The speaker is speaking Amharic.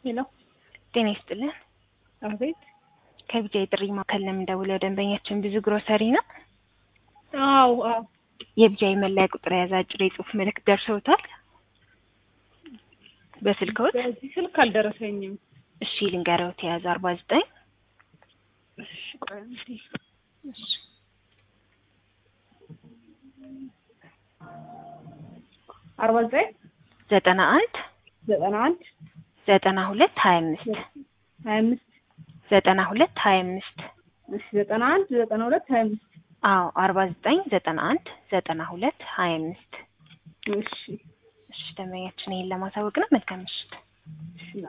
ሄሎ ጤና ይስጥልን። አቤት። ከቢጃ የጥሪ ማዕከል ነው የምንደውለው። ደንበኛችን ብዙ ግሮሰሪ ነው። አዎ አዎ። የቢጃ የመለያ ቁጥር የያዘ አጭር የጽሁፍ መልእክት ደርሰውታል? በስልክዎት? በዚህ ስልክ አልደረሰኝም። እሺ ልንገረውት የያዘ አርባ ዘጠኝ እሺ ቆይ አንዴ። አርባ ዘጠኝ ዘጠና አንድ ዘጠና አንድ ዘጠና ሁለት ሀያ አምስት ሀያ አምስት ዘጠና ሁለት ሀያ አምስት እሺ ዘጠና አንድ ዘጠና ሁለት ሀያ አምስት አዎ አርባ ዘጠኝ ዘጠና አንድ ዘጠና ሁለት ሀያ አምስት እሺ እሺ ደንበኛችን ይህን ለማሳወቅ ነው። መልካም ምሽት። እሺ